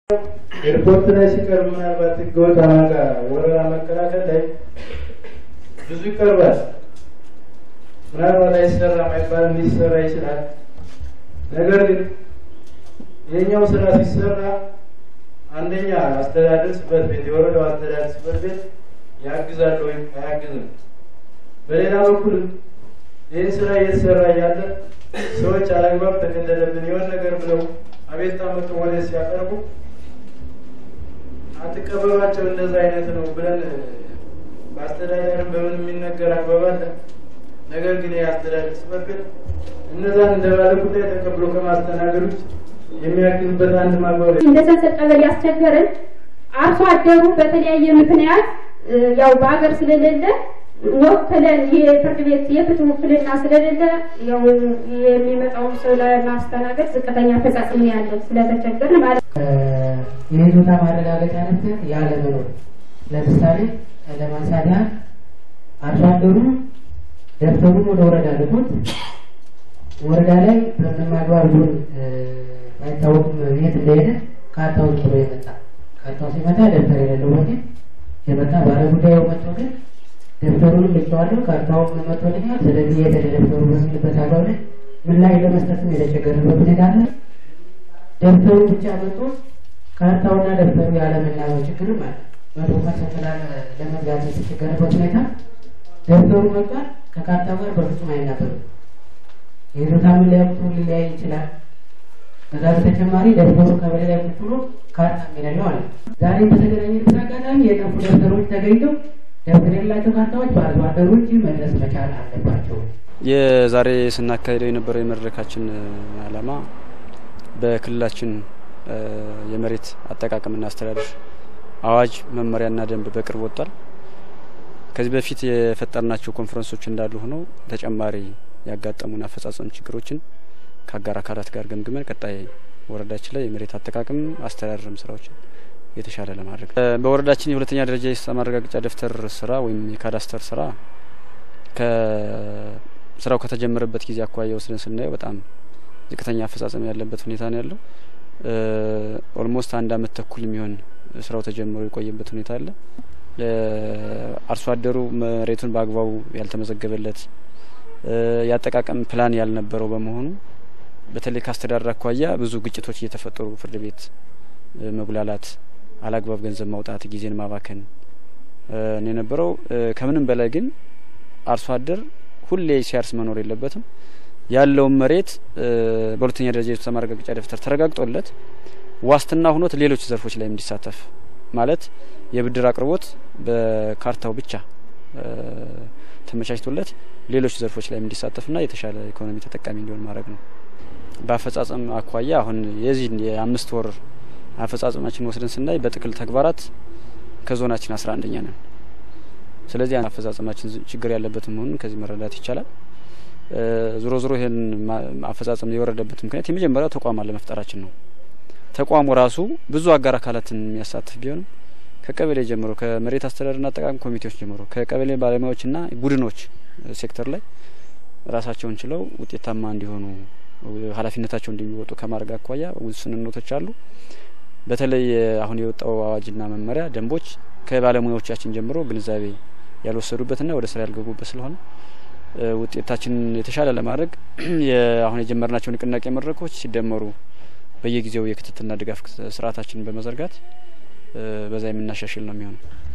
ኤርፖርት ላይ ሲቀርብ ምናልባት ህገወጥ አማጋ ወረራ መከላከል ላይ ብዙ ይቀርባል። ምናልባት አይሰራም አይባልም፣ ሊሰራ ይችላል። ነገር ግን የኛው ስራ ሲሰራ አንደኛ አስተዳደር ጽሕፈት ቤት የወረዳው አስተዳደር ጽሕፈት ቤት ያግዛል ወይም አያግዝም። በሌላ በኩል ይህን ስራ እየተሰራ እያለ ሰዎች አላግባብ ተከለለብን የሆነ ነገር ብለው አቤቱታ መጥቶ ወደ ሲያቀርቡ አትቀበሏቸው እንደዛ አይነት ነው ብለን በአስተዳደርም በምን የሚነገር አግባብ አለ። ነገር ግን የአስተዳደር ጽሕፈት ቤት እነዛን እንደ ባለ ጉዳይ ተቀብሎ ከማስተናገድ ውጭ የሚያግዝበት አንድ ማግባብ እንደ ሰንሰል ቀበሌ ያስቸገረን አርሶ አደሩ በተለያየ ምክንያት ያው በሀገር ስለሌለ ወክለን የፍርድ ቤት የፍትህ ውክልና ስለሌለ ያው የሚመጣውን ሰው ለማስተናገድ ዝቅተኛ አፈጻጸም ነው ያለን ስለተቸገርን ማለት ነው። የይዞታ ማረጋገጫ ነበር ያለመኖር ለምሳሌ ለማንሳት ያህል አርሶ አደሩ ደብተሩን ወደ ወረዳ ልኮት ወረዳ ላይ በምንም አግባብ ቢሆን አይታወቅም የት እንደሄደ ካርታውን ብሎ የመጣ ካርታው ሲመጣ ደብተር የሌለው ወኪል የመጣ ባለ ጉዳዩ መጥቶ ግን ደብተሩንም ልኬዋለሁ ካርታውን መጥቶልኛል፣ ስለዚህ የት ሄደ ደብተሩ በሚልበት አግባብ ላይ ምላሽ ለመስጠትም የተቸገረበት ሁኔታ አለ። ደብተሩ ብቻ መጥቶ ካርታውና ደብተሩ ያለመናበብ ችግርም አለ። መቶ ፐርሰንት ለመግዛት የተቸገረበት ሁኔታ ደብተሩ መጥቷል፣ ከካርታው ጋር በፍጹም አይናበብም። የይዞታ መለያ ቁጥሩ ሊለያይ ይችላል። ከዛ በተጨማሪ ደብተሩ ቀበሌ ላይ ቁጭ ብሎ ካርታ የሌለው አለ። ዛሬ በተገናኘበት አጋጣሚ የጠፉ ደብተሮች ተገኝተው ደብተር የሌላቸው ካርታዎች በአርሶ አደሮች መድረስ መቻል አለባቸው። የዛሬ ስናካሄደው የነበረው የመድረካችን ዓላማ በክልላችን የመሬት አጠቃቀምና አስተዳደር አዋጅ መመሪያና ደንብ በቅርብ ወጥቷል። ከዚህ በፊት የፈጠርናቸው ኮንፈረንሶች እንዳሉ ሆነው ተጨማሪ ያጋጠሙን አፈጻጸም ችግሮችን ከአጋር አካላት ጋር ገምግመን ቀጣይ ወረዳችን ላይ የመሬት አጠቃቀም አስተዳደርም ስራዎችን የተሻለ ለማድረግ በወረዳችን የሁለተኛ ደረጃ የይዞታ ማረጋገጫ ደብተር ስራ ወይም የካዳስተር ስራ ከስራው ከተጀመረበት ጊዜ አኳያ ወስደን ስናየው በጣም ዝቅተኛ አፈጻጸም ያለበት ሁኔታ ነው ያለው። ኦልሞስት አንድ አመት ተኩል የሚሆን ስራው ተጀምሮ የቆየበት ሁኔታ አለ። አርሶ አደሩ መሬቱን በአግባቡ ያልተመዘገበለት የአጠቃቀም ፕላን ያልነበረው በመሆኑ በተለይ ከአስተዳደር አኳያ ብዙ ግጭቶች እየተፈጠሩ ፍርድ ቤት መጉላላት፣ አላግባብ ገንዘብ ማውጣት፣ ጊዜን ማባከን ነው የነበረው። ከምንም በላይ ግን አርሶ አደር ሁሌ ሲያርስ መኖር የለበትም። ያለውን መሬት በሁለተኛ ደረጃ የይዞታ ማረጋገጫ ደብተር ተረጋግጦለት ዋስትና ሁኖት ሌሎች ዘርፎች ላይ እንዲሳተፍ ማለት የብድር አቅርቦት በካርታው ብቻ ተመቻችቶለት ሌሎች ዘርፎች ላይ እንዲሳተፍና የተሻለ ኢኮኖሚ ተጠቃሚ እንዲሆን ማድረግ ነው። በአፈጻጸም አኳያ አሁን የዚህን የአምስት ወር አፈጻጸማችን ወስደን ስናይ በጥቅል ተግባራት ከዞናችን አስራ አንደኛ ነን። ስለዚህ አፈጻጸማችን ችግር ያለበት መሆኑን ከዚህ መረዳት ይቻላል። ዞሮ ዞሮ ይህን አፈጻጸም የወረደበት ምክንያት የመጀመሪያው ተቋም አለመፍጠራችን ነው። ተቋሙ ራሱ ብዙ አጋር አካላትን የሚያሳትፍ ቢሆንም ከቀበሌ ጀምሮ ከመሬት አስተዳደርና አጠቃቀም ኮሚቴዎች ጀምሮ ከቀበሌ ባለሙያዎችና ቡድኖች ሴክተር ላይ ራሳቸውን ችለው ውጤታማ እንዲሆኑ ኃላፊነታቸው እንዲወጡ ከማድረግ አኳያ ውስንነቶች አሉ። በተለይ አሁን የወጣው አዋጅና መመሪያ ደንቦች ከባለሙያዎቻችን ጀምሮ ግንዛቤ ያልወሰዱበትና ወደ ስራ ያልገቡበት ስለሆነ ውጤታችንን የተሻለ ለማድረግ አሁን የጀመርናቸው ንቅናቄ መድረኮች ሲደመሩ በየጊዜው የክትትልና ድጋፍ ስርዓታችንን በመዘርጋት በዛ የምናሻሽል ነው የሚሆነው።